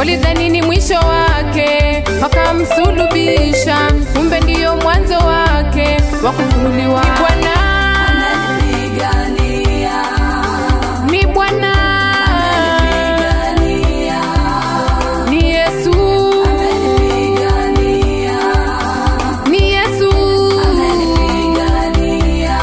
walidhani ni mwisho wake, wakamsulubisha, kumbe ndiyo mwanzo wake wa kufunuliwa. Ni Bwana, Ananipigania, ni Bwana, ananipigania, ni Yesu, ananipigania, ni Yesu. ananipigania.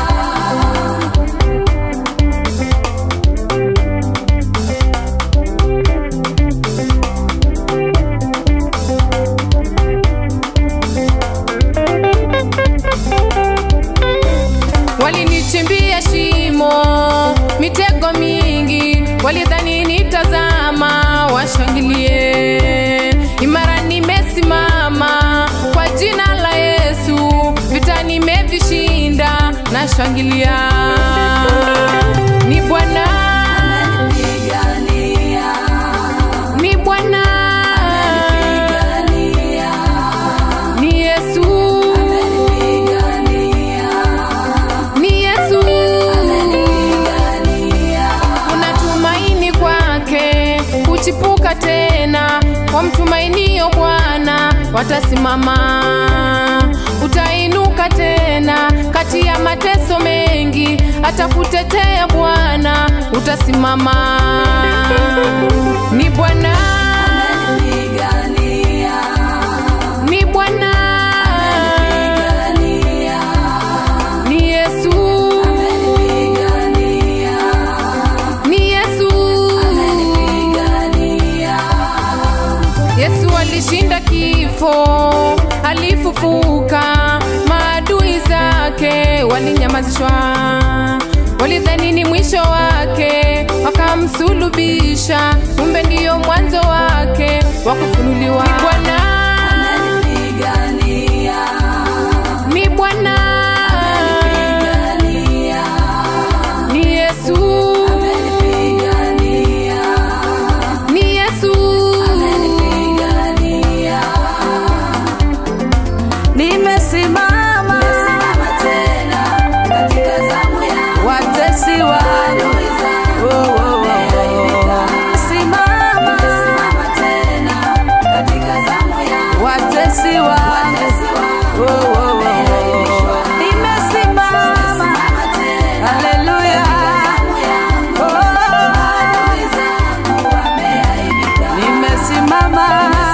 Walinichimbia shimo, mitego mingi, walidhani nitazama, washangilie. Imara nimesimama kwa jina la Yesu, vita nimevishinda, nashangilia. Ni Bwana, Ananipigania, ni Bwana, ananipigania, ni Yesu, ananipigania, ni Yesu. ananipigania. kuna tumaini kwake kuchipuka tena kwa mtumainio Bwana watasimama, utainuka tena kati ya mateso mengi, atakutetea Bwana, utasimama. Ni Bwana, Ananipigania, ni Bwana, ananipigania, ni Yesu, ananipigania, ni Yesu. ananipigania. Yesu alishinda kifo, alifufuka, maadui zake walinyamazishwa, walidhani ni mwisho wake, wakamsulubisha, kumbe ndiyo mwanzo wake wa kufunuliwa. Ni Bwana, Ananipigania, ni Bwana, ananipigania, ni Yesu, ananipigania, ni Yesu. ananipigania. Nimesimama Simama tena katika zamu yangu, watesi wa adui zangu Oh, oh, oh, wameaibika. simama Simama tena katika zamu yangu, watesi wa watesi wangu Oh, oh, oh, oh. wameaibishwa. Nimesimama Simama tena haleluya zamu yangu, Oh, adui zangu wameaibika. nimesimama